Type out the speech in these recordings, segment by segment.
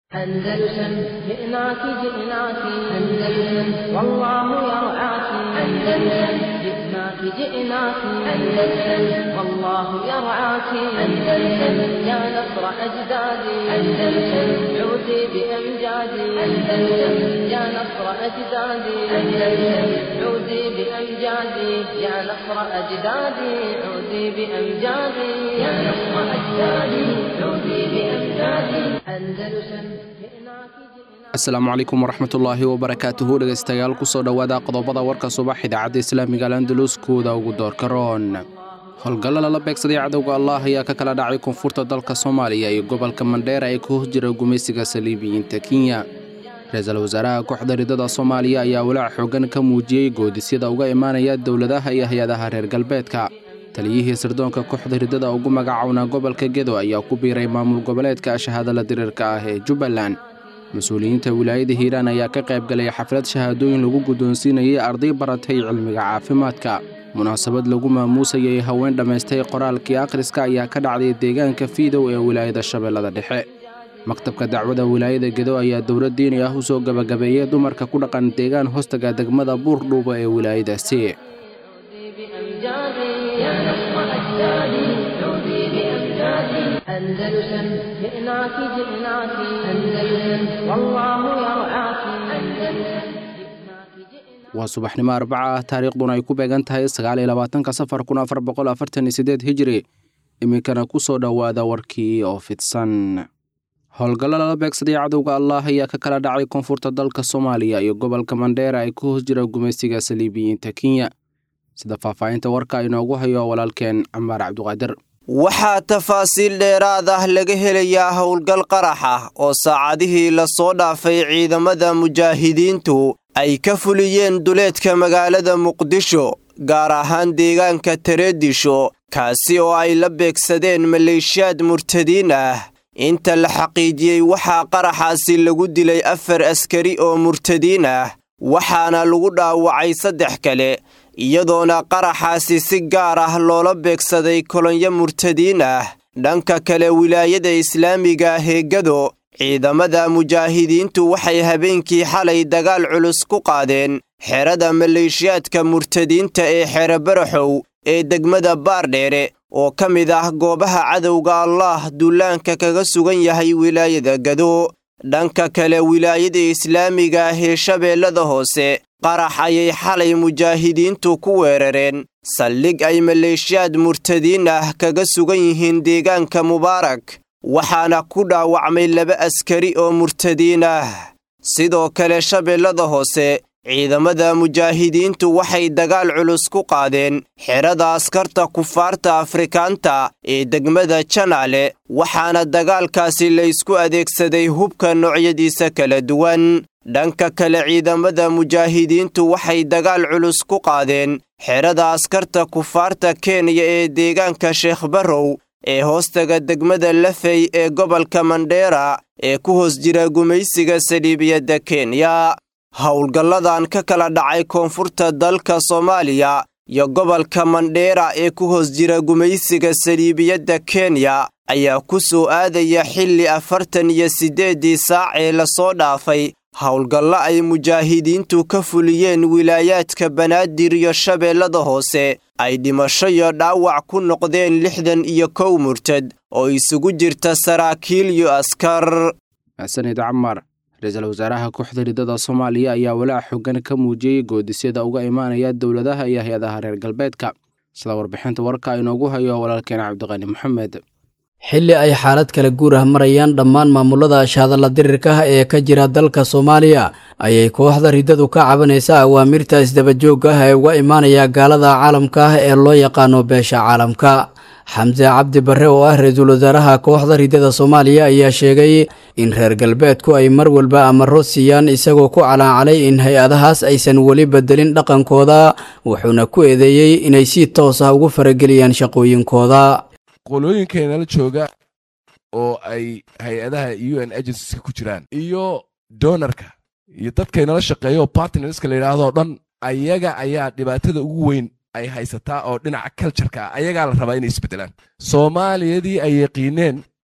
أندلسن جئناك جئناك أندلسن والله يرعاك أندلسن جئناك جئناك أندلسن والله يرعاك أندلسن يا نصر أجدادي أندلسن عودي بأمجادي أندلسن يا نصر أجدادي أندلسن عودي بأمجادي يا نصر أجدادي عودي بأمجادي يا نصر أجدادي عودي بأمجادي أندلسن asalaamu calaykum waraxmatullaahi wabarakaatuhu dhegaystayaal kusoo dhowaada qodobada warka subax idaacadda islaamiga alandalus kuwada ugu doorka roon howlgallo lala beegsaday cadowga allah ayaa ka kala dhacay koonfurta dalka soomaaliya iyo gobolka mandheera ee ku hos jira gumaysiga saliibiyiinta kenya ra-iisul wasaaraha kooxda ridada soomaaliya ayaa walaac xoogan ka muujiyey goodisyada uga imaanaya dowladaha iyo hay-adaha reer galbeedka taliyihii sirdoonka kooxda ridada ugu magacawnaa gobolka gedo ayaa ku biiray maamul goboleedka shahaadala diriirka ah ee jubbaland mas-uuliyiinta wilaayada hiiraan ayaa ka qayb galay xaflad shahaadooyin lagu guddoonsiinayay arday baratay cilmiga caafimaadka munaasabad lagu maamuusayay haween dhammaystay qoraalkii akhriska ayaa ka dhacday deegaanka fiidow ee wilaayada shabeellada dhexe maktabka dacwada wilaayada gedo ayaa dowlad diini ah u soo gebagabeeyey dumarka ku dhaqan deegaan hoostaga degmada buurdhuuba ee wilaayadaasi أندلسن جئناك جئناك أندلسن والله يرعاك أندلسن waa subaxnimo arbaca ah taariikhduna ay ku beegan tahay sagaal iyo labaatanka safar kun afar boqol afartan iyo sideed hijiri iminkana ku soo dhowaada warkii oo fidsan howlgallo lala beegsaday cadowga allah ayaa ka kala dhacay koonfurta dalka soomaaliya iyo gobolka mandheera ay ku hoos jira gumaysiga saliibiyiinta kenya sida faahfaahinta warka inoogu hayo walaalkeen camaar cabduqaadir waxaa tafaasiil dheeraad ah laga helayaa howlgal qarax ah oo saacadihii lasoo dhaafay ciidamada mujaahidiintu ay ka fuliyeen duleedka magaalada muqdisho gaar ahaan deegaanka tareedisho kaasi oo ay la beegsadeen maleeshiyaad murtadiin ah inta la xaqiijiyey waxaa qaraxaasi lagu dilay afar askari oo murtadiin ah waxaana lagu dhaawacay saddex kale iyadoona qaraxaasi si gaar ah loola beegsaday kolonyo murtadiin ah dhanka kale wilaayada islaamiga ah ee gado ciidamada mujaahidiintu waxay habeenkii xalay dagaal culus ku qaadeen xerada maleeshiyaadka murtadiinta ee xere baraxow ee degmada baardheere oo ka mid ah goobaha cadowga allaah duulaanka kaga sugan yahay wilaayada gado dhanka kale wilaayada islaamiga ah ee shabeellada hoose qarax ayay xalay mujaahidiintu ku weerareen saldhig ay maleeshiyaad murtadiin ah kaga sugan yihiin deegaanka mubaarak waxaana ku dhaawacmay laba askari oo murtadiin ah sidoo kale shabeellada hoose ciidamada mujaahidiintu waxay dagaal culus ku qaadeen xerada askarta kufaarta afrikaanta ee degmada janaale waxaana dagaalkaasi la ysku adeegsaday hubka noocyadiisa kala duwan dhanka kale ciidamada mujaahidiintu waxay dagaal culus ku qaadeen xerada askarta kufaarta kenya ee deegaanka sheekh barrow ee hoostaga degmada lafey ee gobolka mandheera ee ku hoos jira gumaysiga saliibiyadda kenya howlgalladan ka kala dhacay koonfurta dalka soomaaliya iyo gobolka mandheera ee ku hoos jira gumaysiga saliibiyadda kenya ayaa ku soo aadaya xilli afartan iyo siddeeddii saac ee lasoo dhaafay howlgallo ay mujaahidiintu ka fuliyeen wilaayaadka banaadir iyo shabeellada hoose ay dhimasho iyo dhaawac ku noqdeen lixdan iyo kow murtad oo isugu jirta saraakiil iyo askar xasanid camar ra-iisul wasaaraha kooxda ridada soomaaliya ayaa walaac xoogan ka muujiyey goodisyada uga imaanaya dowladaha iyo hay-adaha reer galbeedka sida warbixinta warka inoogu hayo walaalkeen cabdiqani maxamed xilli ay xaalad kala guur ah marayaan dhammaan maamulada shaadalla dirirka ah ee ka jira dalka soomaaliya ayay kooxda riddadu ka cabanaysaa awaamirta isdabajoogga ah ee uga imaanaya gaalada caalamka ah ee loo yaqaano beesha caalamka xamse cabdi barre oo ah ra-iisul wasaaraha kooxda riddada soomaaliya ayaa sheegay in reer galbeedku ay mar walba amaro siiyaan isagoo ku calaacalay in hay-adahaas aysan weli bedelin dhaqankooda wuxuuna ku eedeeyey inay si toos ah ugu farageliyaan shaqooyinkooda qolooyinkeenala jooga oo ay hay-adaha u n agencies ku jiraan iyo donarka iyo dadkaynala shaqeeya oo bartnerska la yidhaahdo dhan ayaga ayaa dhibaatada ugu weyn ay haysataa oo dhinaca cultureka ah ayagaa la rabaa inay isbedelaan soomaaliyadii ay yaqiineen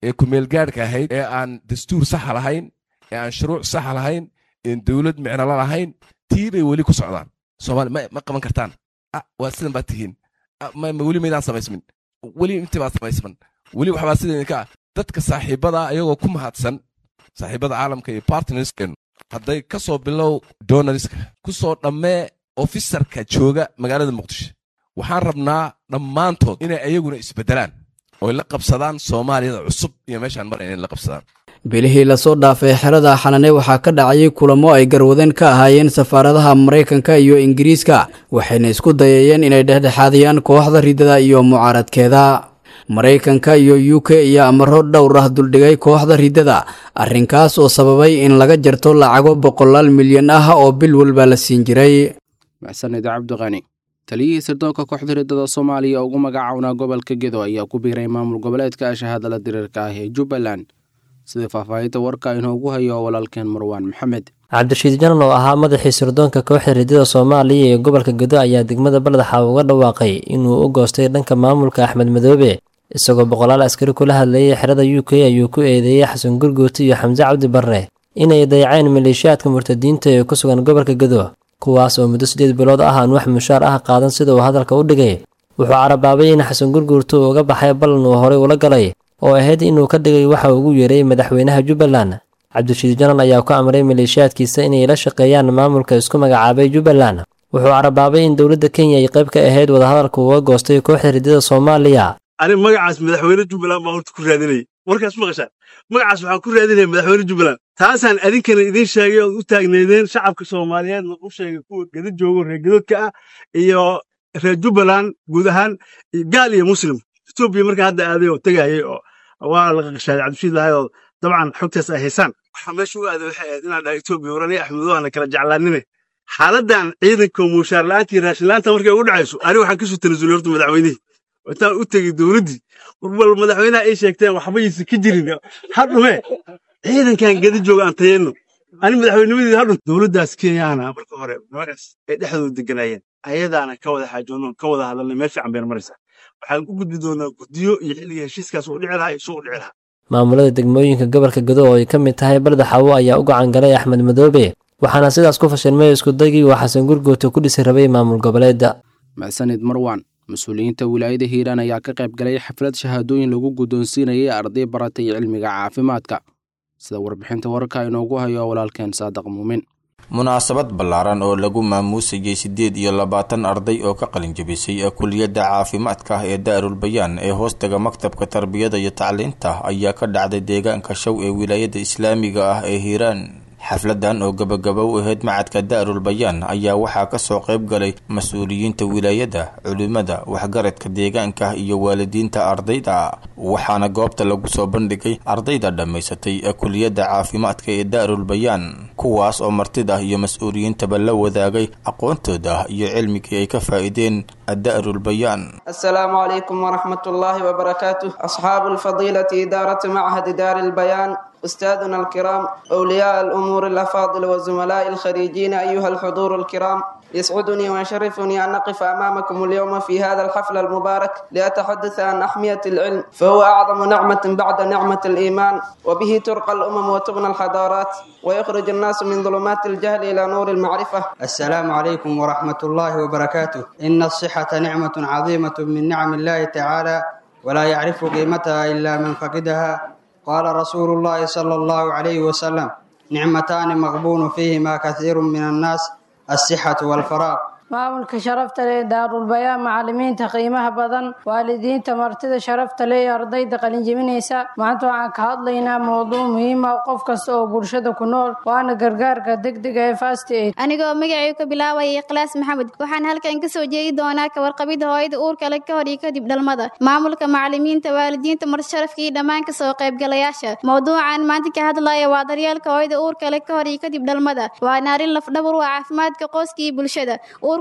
ee kumeelgaadhka ahayd ee aan dastuur saxa lahayn ee aan shuruuc saxa lahayn een dowlad micnolo lahayn tii bay weli ku socdaan soomaali ma ma qaban kartaan waa sidan baad tihiin weli maydaan samaysmin weli intii baad samaysman weli waxbaa sida idinka ah dadka saaxiibada ayagoo ku mahadsan saaxiibada caalamka iyo partnerskeenu hadday ka soo bilow donariska ku soo dhammee ofisarka jooga magaalada muqdisho waxaan rabnaa dhammaantood inay ayaguna isbeddelaan oy la qabsadaan soomaaliyada cusub iyo meeshaan mar inay la qabsadaan bilihii lasoo dhaafay xerada xanane waxaa ka dhacayay kulamo ay garwadeen ka ahaayeen safaaradaha maraykanka iyo ingiriiska waxayna isku dayayeen inay dhexdhexaadiyaan kooxda riddada iyo mucaaradkeeda maraykanka iyo u k ayaa amaro dhowr ah duldhigay kooxda riddada arrinkaas oo sababay in laga jarto lacago boqolaal milyan ah oo bil walba la siin jiray maxsanid cabdiqani taliyihii sirdoonka kooxda riddada soomaaliya ugu magacawnaa gobolka gedo ayaa ku biiray maamul goboleedka shahaadala diriirka ah ee jubbaland sida faahfaahinta warka inoogu hayo walaalkeen marwaan maxamed cabdirashiid janan oo ahaa madaxii sirdoonka kooxda riddada soomaaliya ee gobolka gedo ayaa degmada baladaxa uga dhawaaqay inuu u goostay dhanka maamulka axmed madoobe isagoo boqolaal askari kula hadlayay xerada u k ayuu ku eedeeyey xasan gurguuti iyo xamse cabdi barre inay dayaceen maleeshiyaadka murtadiinta ee ku sugan gobolka gedo kuwaas oo muddo siddeed bilood ah aan wax mushaar ah qaadan sida uu hadalka u dhigay wuxuu carabaabay in xasan gurguurtu uu uga baxay ballan uu horey ula galay oo ahayd inuu ka dhigay waxa ugu yeeray madaxweynaha jubbaland cabdirashiid janan ayaa ku amray maleeshiyaadkiisa inay la shaqeeyaan maamulka isku magacaabay jubbaland wuxuu carabaabay in dowladda kenya ay qayb ka ahayd wadahadalka uga goostay kooxda riddada soomaaliya ani magacaas madaxweyne jubbaland baa horta ku raadinayay warkaas maqashaan magacaas waxaan ku raadinaya madaxweyne jubbaland taasaan adinkana idiin sheegay ood u taagneedeen shacabka soomaaliyeedna u sheegay kuwa geda joogo reer gedoodka ah iyo reer jubbaland guud ahaan gaal iyo muslim etoobiya markaa hadda aaday oo tegayay oo waa la qaqashaaday cabdishiid lahay oo dabcan xogtaas ay haysaan waxaa meesha u aaday waxay ahayd inaan dhahay etoobiya warani axmedowaana kala jeclaanine xaaladdan ciidanka mushaar la'aantii raashin la'aanta markay ugu dhacayso ani waxaan kasoo tanasulay horta madaxweynihii intaan u tegey dowladdii warbal madaxweynaha ay sheegteen waxba yaysa ka jirin hadhume ciidankan geda jooga aan tayeenno ani madaxweynimadii hadhun dowladdaas kenyaana marka hore magaas ay dhexdooda deganaayeen ayadaana ka wada xaajoonno ka wada hadalnay meel fiican bayna maraysaa waxaan u gudbi doonaa guddiyo iyo xilliga heshiiskaas uu dhici lahaa iyo suu u dhici lahaa maamulada degmooyinka gobolka gedo oo ay ka mid tahay balda xawo ayaa u gacan galay axmed madoobe waxaana sidaas ku fashilmay iskudagii uu xasan gurguuta ku dhisi rabay maamul goboleedda maxsanid marwan mas-uuliyiinta wilaayada hiiraan ayaa ka qayb galay xaflad shahaadooyin lagu guddoonsiinayay arday baratay cilmiga caafimaadka sida warbixinta warka inoogu hayo walaalkeen saadiq muumin munaasabad ballaaran oo lagu maamuusayay siddeed iyo labaatan arday oo ka qalin jabisay kuliyadda caafimaadka ah ee daarul bayaan ee hoostaga maktabka tarbiyada iyo tacliinta ayaa ka dhacday deegaanka show ee wilaayada islaamiga ah ee hiiraan xafladan oo gabagaba u ahayd macadka daarul bayaan ayaa waxaa kasoo qayb galay mas-uuliyiinta wilaayada culimada waxgaradka deegaanka iyo waalidiinta ardayda waxaana goobta lagu soo bandhigay ardayda dhammaysatay kuliyadda caafimaadka ee daarul bayaan kuwaas oo martida iyo mas-uuliyiintaba la wadaagay aqoontooda iyo cilmigii ay ka faa-ideen daarul bayaan asalaamu calaykum waraxmat ullaahi wabarakaatuh asxaabu alfadiilati idaarati machadi daari lbayaan أستاذنا الكرام أولياء الأمور الأفاضل وزملاء الخريجين أيها الحضور الكرام يسعدني ويشرفني أن أقف أمامكم اليوم في هذا الحفل المبارك لأتحدث عن أحمية العلم فهو أعظم نعمة بعد نعمة الإيمان وبه ترقى الأمم وتبنى الحضارات ويخرج الناس من ظلمات الجهل إلى نور المعرفة السلام عليكم ورحمة الله وبركاته إن الصحة نعمة عظيمة من نعم الله تعالى ولا يعرف قيمتها إلا من فقدها قال رسول الله صلى الله عليه وسلم نعمتان مغبون فيهما كثير من الناس الصحة والفراغ maamulka sharafta leh daarulbayaan macalimiinta qiimaha badan waalidiinta martida sharafta leh ee ardayda qalinjebinaysa maanta waxaan ka hadlaynaa mowduuc muhiima qof kasta oo bulshada ku nool waana gargaarka degdega ee fast aid anigoo magacay ka bilaabaya ikhlaas maxamed waxaan halkan ka soo jeedi doonaa kawarqabida hooyada uurka le ka hor iyo kadib dhalmada maamulka macalimiinta waalidiinta marti sharafka iyo dhammaan kasoo qaybgalayaasha mowduucan maanta ka hadlaya waa daryeelka hooyada uurka le ka hor iyo kadib dhalmada waana arrin lafdhabar waa caafimaadka qoyska iyo bulshada uurku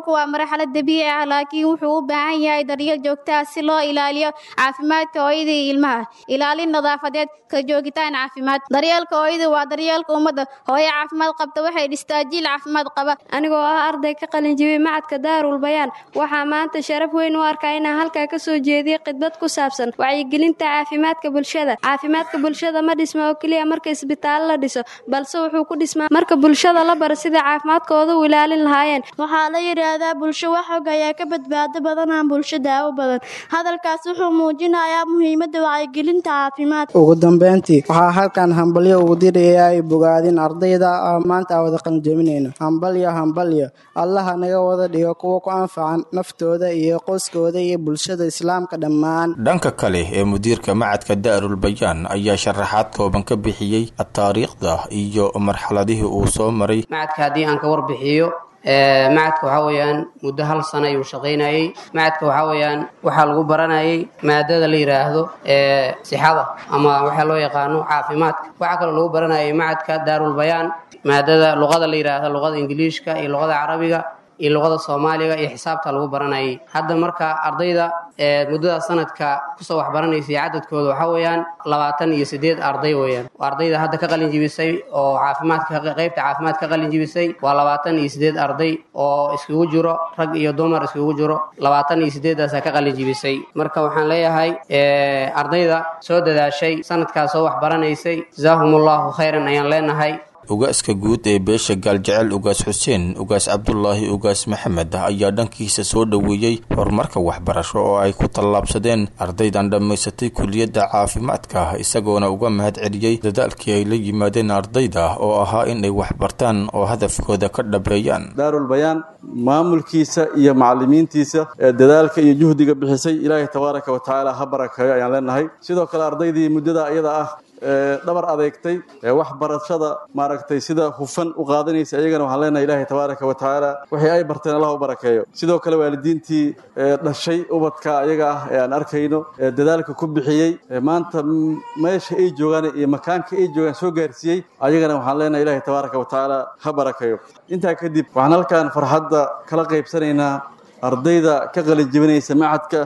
uurku waa marxalad dabiici ah laakiin wuxuu u baahan yahay daryeel joogta ah si loo ilaaliyo caafimaadka hooyada iyo ilmaha ilaalin nadaafadeed ka joogitaan caafimaad daryeelka hooyada waa daryeelka ummadda hooyo caafimaad qabta waxay dhistaa jiil caafimaad qaba anigoo ah arday ka qalinjibiyey macadka daarul bayaan waxaa maanta sharaf weyn u arkaa inaan halkaa ka soo jeediyey khidbad ku saabsan wacyigelinta caafimaadka bulshada caafimaadka bulshada ma dhisma oo keliya marka isbitaallo la dhiso balse wuxuu ku dhismaa marka bulshada la baro sida caafimaadkooda u ilaalin lahaayeen waxaa la yidhaahdaa bulsho wax og ayaa ka badbaado badanaan bulsho daawo badan hadalkaas wuxuu muujinayaa muhiimadda wacyigelinta caafimaadka ugu dambeyntii waxaa halkan hambalyo ugu diraya ay bogaadin ardayda maanta aan wada qalinjabinayno hambalyo hambalyo allaha naga wada dhigo kuwa ku anfacan naftooda iyo qoyskooda iyo bulshada islaamka dhammaan dhanka kale ee mudiirka macadka daarul bayaan ayaa sharaxaad kooban ka bixiyey taariikhda iyo marxaladihii uu soo maray macadka haddii aan ka warbixiyo macadka waxaa weeyaan muddo hal sano ayuu shaqaynayey macadka waxaa weeyaan waxaa lagu baranayay maadada la yidhaahdo sixada ama waxaa loo yaqaano caafimaadka waxaa kaloo lagu baranayay macadka daarul bayaan maadada luqada la yidhaahdo luqada ingiliishka iyo luqada carabiga iyo luqada soomaaliga iyo xisaabta lagu baranayay hadda marka ardayda muddada sanadka kusoo waxbaranaysay cadadkooda waxaa weeyaan labaatan iyo sideed arday weeyaan ardayda hadda ka qalin jibisay oo caafimaadka qeybta caafimaad ka qalin jibisay waa labaatan iyo sideed arday oo iskugu jiro rag iyo dumar iskugu jiro labaatan iyo sideedaasa ka qalin jibisay marka waxaan leeyahay ardayda soo dadaashay sanadkaas soo waxbaranaysay jazaahumullahu khayran ayaan leenahay ugaaska guud ee beesha gaaljecel ugaas xuseen ugaas cabdulaahi ugaas maxamed ayaa dhankiisa soo dhoweeyey horumarka waxbarasho oo ay ku tallaabsadeen ardaydan dhammaysatay kuliyadda caafimaadka isagoona uga mahad celiyey dadaalkii ay la yimaadeen ardayda oo ahaa in ay waxbartaan oo hadafkooda ka dhabeeyaan daarul bayaan maamulkiisa iyo macalimiintiisa ee dadaalka iyo juhdiga bixisay ilaahay tabaaraka wa tacaala ha barakeeyo ayaan leenahay sidoo kale ardaydii muddada iyada ah dhabar adeegtay waxbarashada maaragtay sida hufan u qaadanaysa iyagana waxaan leenahay ilaahay tabaaraka wa tacaala wixii ay barteen allah u barakeeyo sidoo kale waalidiintii dhashay ubadka ayaga ah ee aan arkayno ee dadaalka ku bixiyey maanta meesha ay joogaan iyo makaanka ay joogaan soo gaarsiiyey ayagana waxaan leenahay ilaahay tabaaraka wa tacaala ha barakeeyo intaa kadib waxaan halkan farxadda kala qaybsanaynaa ardayda ka qalin jibinaysa macadka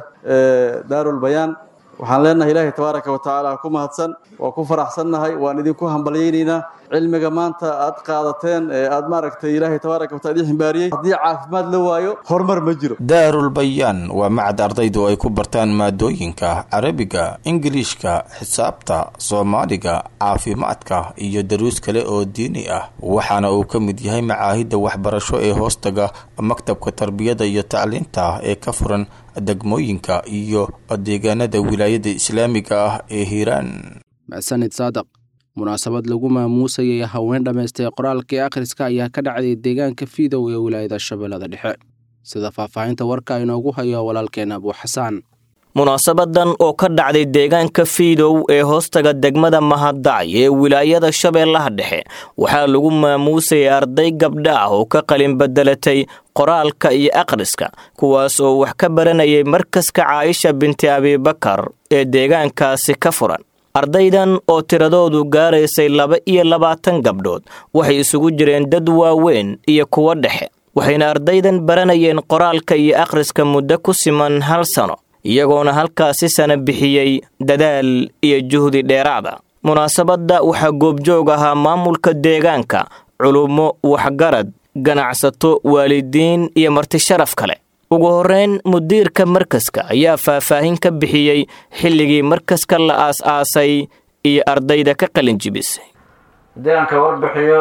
daarul bayaan waxaan leenahay ilaahay tabaaraka wa tacaala ku mahadsan waa ku faraxsannahay waan idinku hambalyaynaynaa cilmiga maanta aad qaadateen ee aad maaragtay ilaahay tabaaraka wa taala idin ximbaariyey haddii caafimaad la waayo horumar ma jiro daarul bayaan waa macad ardaydu ay ku bartaan maadooyinka carabiga ingiliishka xisaabta soomaaliga caafimaadka iyo daruus kale oo diini ah waxaana uu ka mid yahay macaahidda waxbarasho ee hoostaga maktabka tarbiyada iyo tacliinta ee ka furan degmooyinka iyo deegaanada wilaayada islaamiga ah ee hiiraan maxsanid saadaq munaasabad lagu maamuusayay haween dhammaystay qoraalkii akhriska ayaa ka dhacday deegaanka fiidow ee wilaayada shabeellada dhexe sida faahfaahinta warka inoogu hayo walaalkeen abuuxasaan munaasabadan oo ka dhacday deegaanka fiidow ee hoostaga degmada mahadacay ee wilaayada shabeellaha dhexe waxaa lagu maamuusayay arday gabdha ah oo ka qalin bedelatay qoraalka iyo akhriska kuwaas oo wax ka baranayay markaska caaisha binti abibakar ee deegaankaasi ka furan ardaydan oo tiradoodu gaaraysay laba iyo labaatan gabdhood waxay isugu jireen dad waaweyn iyo kuwo dhexe waxayna ardaydan baranayeen qoraalka iyo akhriska muddo ku siman hal sano iyagoona halkaasi sana bixiyey dadaal iyo juhdi dheeraada munaasabadda waxaa goobjoog ahaa maamulka deegaanka culummo waxgarad ganacsato waalidiin iyo marti sharaf kale ugu horreyn mudiirka markaska ayaa faahfaahin ka bixiyey xilligii markaska la aas-aasay iyo ardayda ka qalin jibisay haddii aan ka warbixiyo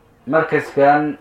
markaskan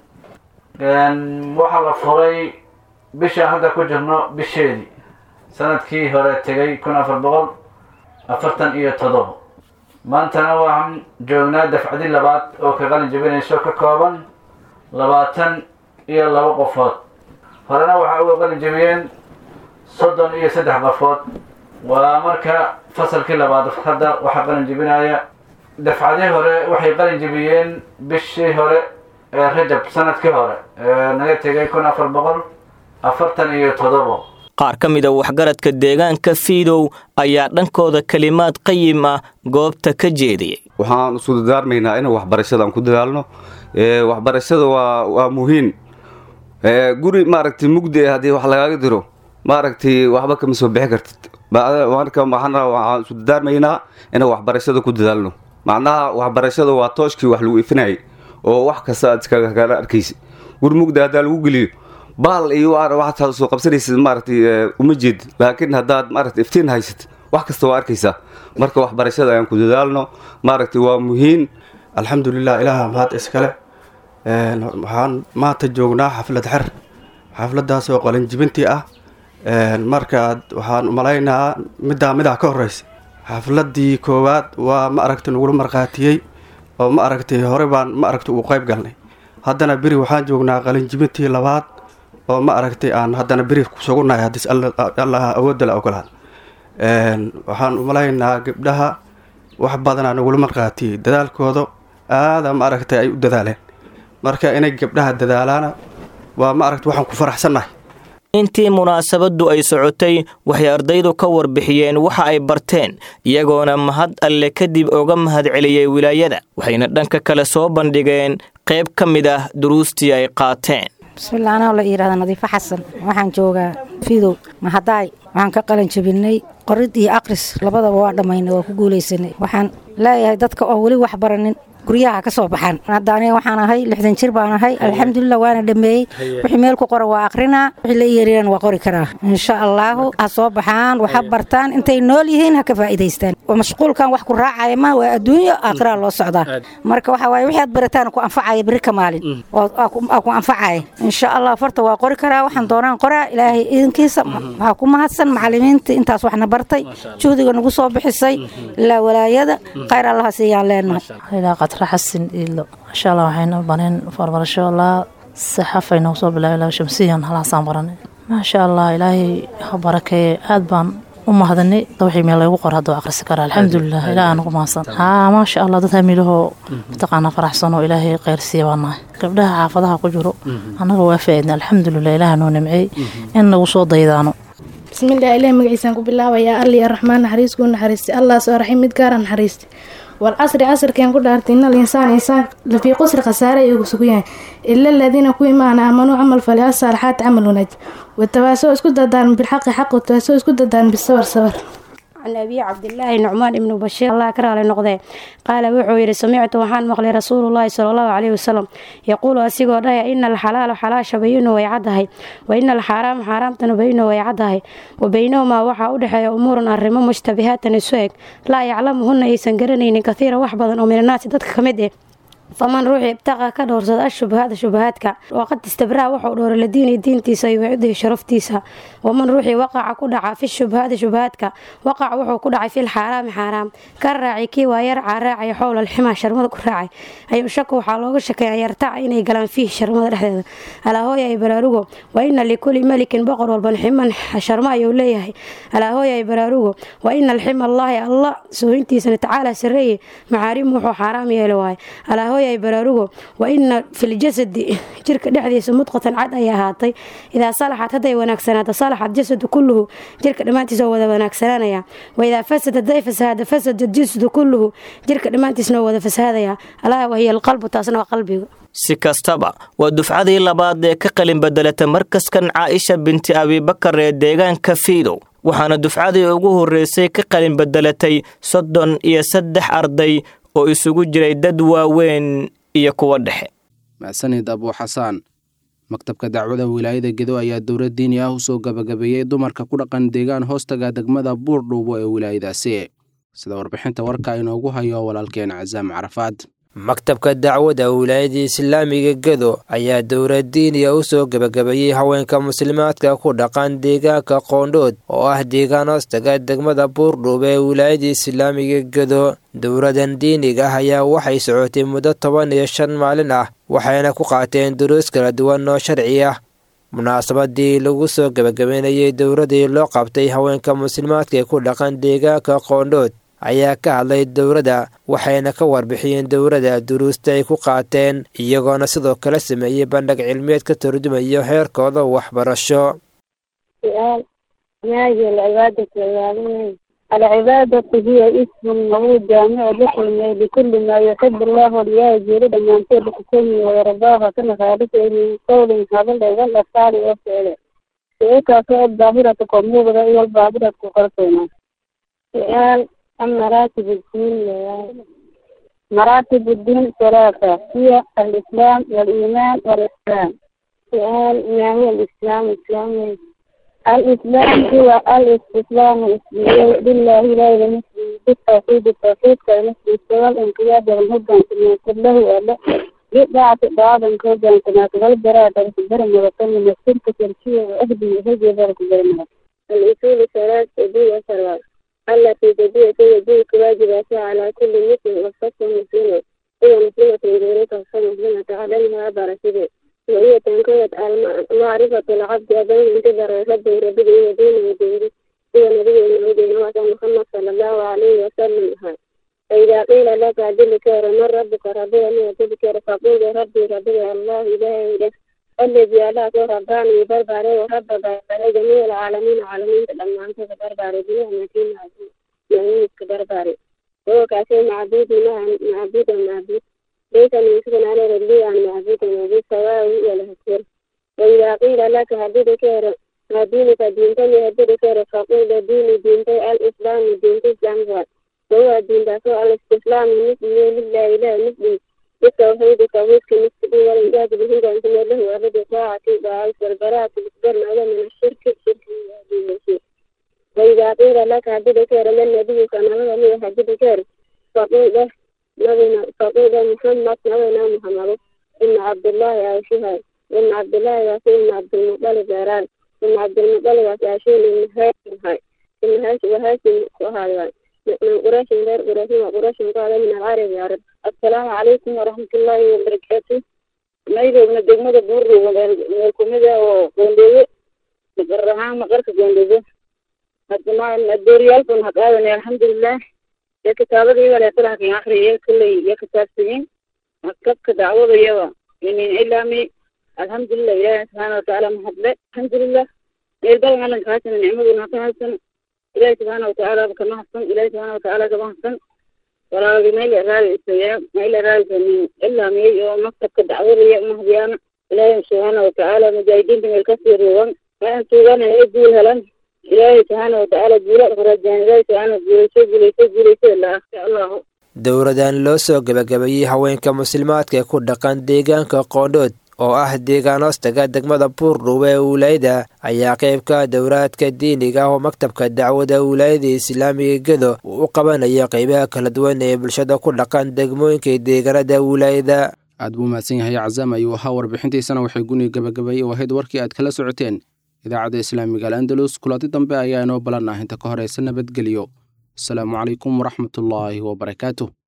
waxaa la furay bishaan hadda ku jirno bisheedii sanadkii hore tegay kun afar boqol afartan iyo toddobo maantana waxaan joognaa dafcadii labaad oo ka qalin jibinayso ka kooban labaatan iyo laba qofood horena waxaa uga qalin jibiyeen soddon iyo saddex qofood waa marka fasalkii labaad hadda waxaa qalin jibinaya dafcadii hore waxay qalin jibiyeen bishii hore ee rajab sanadkii hore ee naga tegay kun afar boqol afartan iyo toddobo qaar ka mid a waxgaradka deegaanka fiidow ayaa dhankooda kelimaad qayim ah goobta ka jeediyey waxaan isku dadaarmaynaa in waxbarashada aan ku dadaalno waxbarashada waa waa muhiim guri maaragtay mugdi haddii wax lagaaga diro maaragtay waxba kama soo bixi kartid marka waxaan waxaan isu dadaarmaynaa inaan waxbarashada ku dadaalno macnaha waxbarashada waa tooshkii wax lagu ifinayay oo wax kasta aad iskagala arkaysa guri mugdi haddaa lagu geliyo baal iyo waxaad soo qabsanaysid maaragtay uma jeed laakiin haddaad maaragtay iftiin haysatid wax kasta waa arkaysaa marka waxbarashada ayaan ku dadaalno maaragtay waa muhiim alxamdulilah ilaaha mahad iskale waxaan maanta joognaa xaflad xer xafladaas oo qalinjibintii ah marka waxaan umalaynaa middaa midaa ka horeysa xafladii koowaad waa ma aragtay nagula markhaatiyey oo ma aragtay hore baan ma aragtay uu qayb galnay haddana beri waxaan joognaa qalinjibintii labaad oo ma aragtay aan haddana beri kusugunahay haddii allah awoodda la ogolaad waxaan umalaynaa gabdhaha wax badanaa nagula markhaatiyey dadaalkooda aada ma aragtay ay u dadaaleen marka inay gabdhaha dadaalaana waa ma aragtay waxaan ku faraxsannahay intii munaasabaddu ay socotay waxay ardaydu ka warbixiyeen waxa ay barteen iyagoona mahad alle kadib oga mahadceliyey wilaayada waxayna dhanka kale soo bandhigeen qayb ka mid ah duruustii ay qaateen bismillah anaa la yidhahda nadiifo xasan waxaan joogaa fidow mahadaay waxaan ka qalan jabinay qorid iyo aqris labadaba waa dhammaynay waa ku guulaysanay waxaan leeyahay dadka oo weli wax baranin guryaha ka soo baxaan hadda aniga waxaan ahay lixdan jir baan ahay alxamdulilah waana dhameeyey wixii meel ku qora waa aqrinaa wixii la yeeriyana waa qori karaa insha allaahu ha soo baxaan waxa bartaan intay nool yihiin ha ka faa'iidaystaan mashquulkan wax ku raacaya ma waa adduunyo aakhiraa loo socdaa marka waxa waaye wixii aad barataan ku anfacaya beri ka maalin oo aa ku anfacaya insha allah farta waa qori karaa waxaan doonaan qoraa ilaahay idinkiisa waxaa ku mahadsan macalimiinta intaas waxna bartay juhdiga nagu soo bixisay ilaa walaayada khayr allaha siiyaan leenahay qatra xasin iilo insha allah waxayna baneen farbarasho laa saxafay noogu soo bilaabay laba shamsiyan halaasaan baranay maasha allah ilaahay ha barakeeye aad baan u mahadinay wixii meel lagu qor hadduu aqrisi karaa alxamdulilah ilaah aan ugu mahadsan haa maasha allah dad hamilahoo mataqaanaa faraxsan oo ilaahay kheyr siiya baa nahay gabdhaha xaafadaha ku jiro annaga waa faaidna alxamdulilah ilaah noo nimceey in nagu soo daydaano bismillaah ilaah magaciisaan ku bilaabayaa alli araxmaan naxariis kuu naxariistay allah soo raxim mid gaara naxariistay والعصر عصر كان كل إن الإنسان إنسان في قصر خسارة يقصقيان إلا الذين كوي معنا آمنوا عمل فلها الصالحات عملوا نج والتواسوا اسكت دارن بالحق حق والتواسوا اسكت دارن بالصبر صبر عن أبي عبد الله نعمان بن بشير الله كره لنقضي قال وحو يري سمعت وحان مقلي رسول الله صلى الله عليه وسلم يقول أسيقو دايا إن الحلال حلاش بينه ويعده وإن الحرام حرام بينه ويعده وبينهما وحا أدحي أمور أرمو مشتبهات نسوك لا يعلمهن إيسان قرنين كثيرا وحبضا ومن الناس دتك كمده faman ruuxii ibtaqa ka dhowrsada ashubahaada shubahaadka waqad istabraa wuxuu dhowray ladiini diintiisa iyo wacidihi sharaftiisa waman ruuxii waqaca ku dhaca fi shubahaadi shubahaadka waqac wuxuu ku dhacay fil xaaraami xaaraam ka raaci kii waa yarcaa raacaya xowla alximaa sharmada ku raacay ayuu shaka waxaa looga shakeeya yartaca inay galaan fiihi sharmada dhexdeeda alaahooya ay baraarugo wa ina likuli melikin boqor walban ximan sharmo ayuu leeyahay alaahooya ay baraarugo wa ina alxima allaahi allah sooyintiisana tacaala sareeye macaarimu wuxuu xaaraam yeeli waaye alaahooya ay baraarugo wa ina filjasadi jirka dhexdiisa mudqatan cad ay ahaatay idaa salaxad hadday wanaagsanaato salaxad jasadu kulluhu jirka dhammaantiisa oo wada wanaagsanaanaya wa idaa fasad hadday fasahaada fasada jasadu kulluhu jirka dhammaantiisna oo wada fasahaadaya alaa wahiya alqalbu taasna waa qalbiga si kastaba waa dufcadii labaad ee ka qalin bedelata markaskan caaisha binti abibakar ee deegaanka fiidow waxaana dufcadii ugu horreysay ka qalin bedelatay soddon iyo saddex arday oo isugu jiray dad waaweyn iyo kuwa dhexe mahsanid abuu xasaan maktabka dacwada wilaayada gedo ayaa dowlad diini ah usoo gabagabeeyey dumarka ku dhaqan deegaan hoostaga degmada buurdhuubo ee wilaayadaasi sida warbixinta warka inoogu hayo walaalkeen casaam carafaad maktabka dacwada wilaayada islaamiga gedo ayaa dowlad diiniya u soo gebagabeeyey haweenka muslimaadka ku dhaqan deegaanka qoondhood oo ah deegaan hoostaga degmada buurdhuub ee wilaayada islaamiga gedo dowladan diiniga ah ayaa waxay socotay muddo toban iyo shan maalin ah waxayna ku qaateen duruus kala duwan oo sharci ah munaasabadii lagu soo gebagabeynayay dowladii loo qabtay haweenka muslimaadka ee ku dhaqan deegaanka qoondhood ayaa ka hadlay dowladda waxayna ka warbixiyeen dowladda duruusta ay ku qaateen iyagoona sidoo kale sameeyey bandhig cilmiyeed ka turjumayo heerkooda waxbarasho سؤال ما هي العبادة العالمية العبادة هي اسم موجود جامع لكل ما لكل ما يحب الله وليجري لما ينتهي بحكمه ويرضاها كما خالفه من قول هذا الذي الأفعال والفعل سيكا فعل ظاهرة قموبة والظاهرة قرصنا سؤال عن مراتب الدين مراتب الدين ثلاثة هي الإسلام والإيمان والإحسان سؤال ما هو الإسلام الإسلام الإسلام هو الاستسلام لله لا إلى مثله بالتوحيد التوحيد كمثل السوى الانقياد والهدى كما كله ولا بضاعة بعض كودا كما تغلب براءة البرم وطن من الشركة الشيء وأهدي هدي ذلك البرم الأصول ثلاث أبي وثلاث التي تبيع يجيك واجباتها على كل مسلم وخاصة مسلمة هي مسلمة غيرك وخاصة مسلمة تعلمها بركبه وهي تنكوت معرفة العبد بين انتظر ربه ربه ودينه ودينه هو نبي ودينه محمد صلى الله عليه وسلم فإذا قيل لك أدلك من ربك ربي أن أدلك فقول ربي ربي الله إله إله الذي ألاك رباني بربري ورب بربري جميع العالمين عالمين لما أنت بربري بيه مكين عزيز يعني بربري هو كاسي معبود معبود معبود ليس يوسف على ربي عن معبود معبود سواء ولا هكذا وإذا قيل لك هديك دينك دينتني هديك فقول ديني دينتي الإسلام دينتي الإسلام وهو دين دافع الاستسلام مثل لله إله مثل بالتوحيد توحيد كمثل والإنجاز به أن له أبد طاعة وعيش والبراءة بالقدر على من الشرك الشرك الشرك وإذا قيل لك عبد كير من النبي كما هو من عبد كير فقول له نبينا فقول محمد نبينا محمد إن عبد الله يعيشها إن عبد الله يعيش إن عبد المطلب يران إن عبد المطلب يعيشون إن هاشم هاي إن هاشم وهاشم وهاي من قريش غير قريش وقريش قال من العرب يا رب السلام عليكم ورحمة الله وبركاته مايدو من الدقمة بور والكوميديا وقونديو بقرها مقرك قونديو الجماعة الدوريال كن هقاوني الحمد لله يا كتابة دي ولا يطلع في آخر يا كل يا كتاب سنين مكتب كدعوة يوا من إلامي الحمد لله يا سبحانه وتعالى محبة الحمد لله يلبل على كاسن النعمة ونعطيها إلهي سبحانه وتعالى كما حسن إلهي سبحانه وتعالى كما حسن ولا ما إلى رأي السياء ما إلى رأي من إلا ما يجوا مكتب كدعوة يا مهديانا إلهي سبحانه وتعالى مجاهدين من الكثير وان فأنت وانا يقول هلن إلهي سبحانه وتعالى جولة فرجان إلهي سبحانه جوليسو جوليسو جوليسو الله الله dowradan loo soo gebagabeeyey haweenka muslimaadka ee ku dhaqan deegaanka qoondhood oo ah deegaan hoostaga degmada buurdhuube ee wilaayada ayaa qeybka dowraadka diiniga ah oo maktabka dacwada wilaayada islaamiga gedo uu u qabanaya qeybaha kala duwan ee bulshada ku dhaqan degmooyinka deegaanada wilaayada aad buu mahadsan yahay cazaam ayuu ahaa warbixintiisana waxay guniga gabagabeeyey oo ahayd warkii aad kala socoteen idaacadda islaamiga al'andalus kulanti dambe ayaa inoo balan ah inta ka horeysa nabadgelyo asalaamu calaykum waraxmatullaahi wabarakaatuh